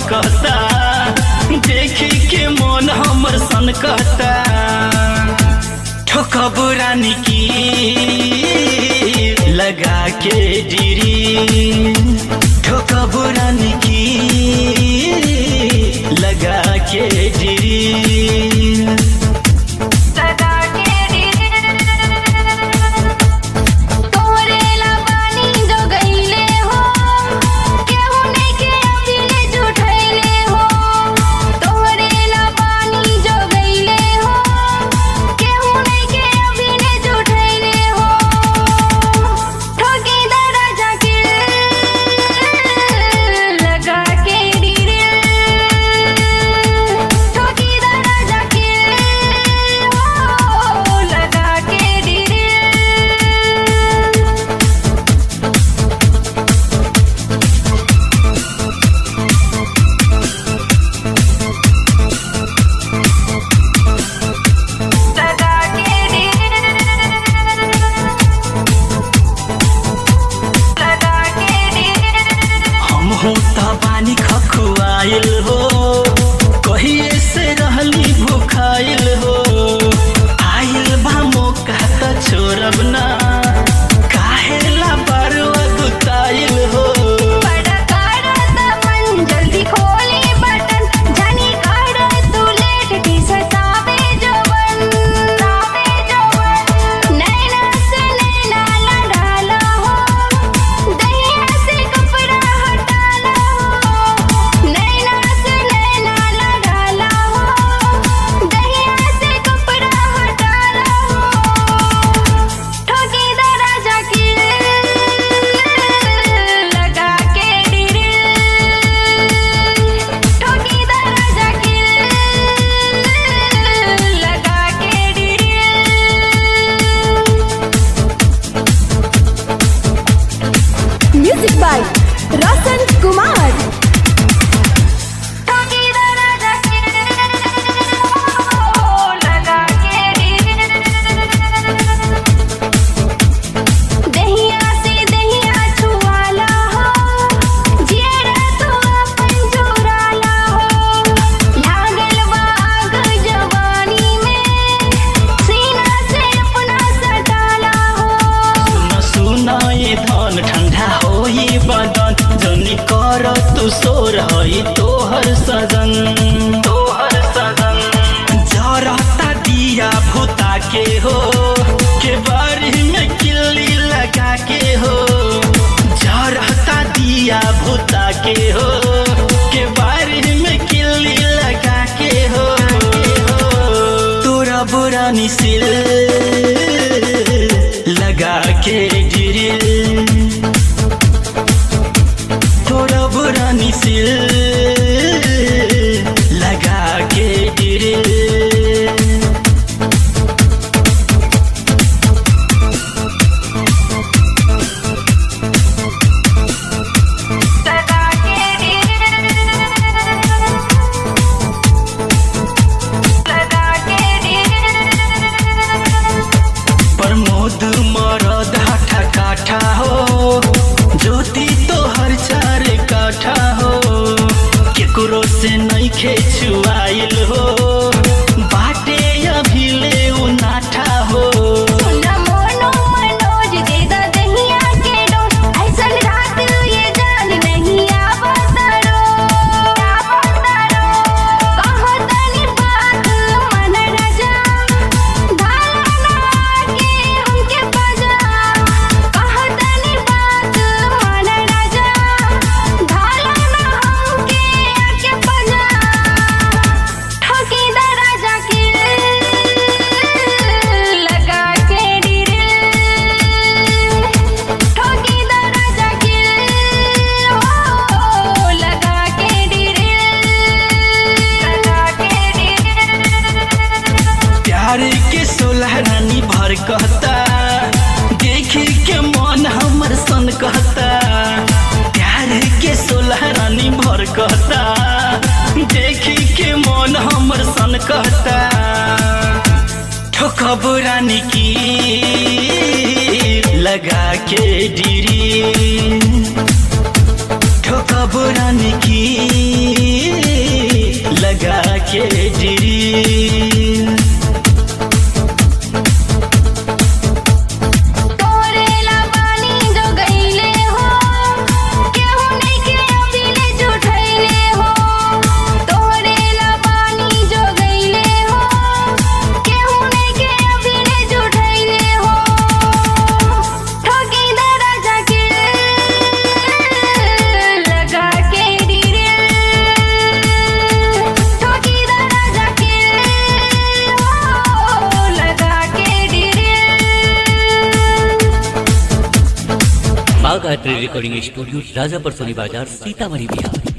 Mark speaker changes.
Speaker 1: कहता देखी के मन हमर सन कहता ठोकब रानी की लगा के डिरी ठोकब रानी की लगा के डिरी
Speaker 2: लगा के तोरे ला पानी जो गईले हो केहू नहीं के अबीले जुठैले हो तोरे ला पानी जो गईले हो केहू नहीं के अबीले जुठैले हो ठोकी दरजा के लगा के डीरे ठोकी दरजा के ओ लगा के डीरे लगा के लगा के
Speaker 1: हम हो त बानी खखुआइल हो कहिए से रहली भूखाइल हो आइल बा मौका त छोड़ब ना काहेला बारवा गुताइल हो
Speaker 2: बड़ा काड़ा ता मन जल्दी खोली बटन जानी काड़ा तू लेट टी सतावे जवन तावे जवन नैना से नैना लड़ाला हो दहिया से कपड़ा हटाला हो नैना से नैना लड़ाला हो दहिया से कपड़ा हटाला हो ठोकी दरजा के लगा के डीरे ठोकी दरजा के लगा के डीरे
Speaker 3: म्यूजिक बाय रोशन कुमार
Speaker 2: ठोकी दरजा के लगा के दहिया से दहिया छुआला हो जेरा तू अपन चुराला हो लागल बा आग जवानी में सीना से अपना सटाला हो
Speaker 1: सुन सुन ये धन ठंडा होई बदन जनी कर तू सोर हई तोहर सजन तोहर सजन जरता दिया भूता के हो के बारी में किल्ली लगा के हो जरता दिया भूता के हो के बारी में किल्ली लगा के हो तोरा बुरा निसिल लगा के गिरिल तोरा बुरा निसिल लगा के गिरिल
Speaker 2: लगा के लगा के
Speaker 1: प्रमोद मरद हाठा काठा हो ज्योति तोहर चार काठा हो केकरो से नइखे छुआइल हो बाटे अभी ले उनाठा हो
Speaker 2: सुना मोनो मनोज दे दा दहिया के डोज ऐसन रात ये जान नहीं आवतरो आवतरो कहो तनी बात मन रजा धाना के हमके बजा कहो तनी बात मन रजा धाना हमके आके बजा ठोकी दरजा के लगा के डीरे ठोकी दरजा के ओ लगा के डीरे लगा के डीरे
Speaker 1: प्यार के सोलह रानी भर कहता देखी के मन हमर सन कहता प्यार के सोलह रानी भर कहता देखी के मन हमर सन कहता ठोकब रानी की लगा के डिरी ठोक कब रानी की लगा के ड्रिल
Speaker 2: तोरेला पानी जो गईले हो केहू नइखे अबीले जुठैले हो तोरेला पानी जो गईले हो केहू नइखे अबीले जुठैले हो ठगी दरजा के लगा के डिरे ठगी दरजा के हो लगा के डिरे
Speaker 4: बाग आर्ट रिकॉर्डिंग स्टूडियो राजापर सोनी बाजार सीतामढ़ी बिहार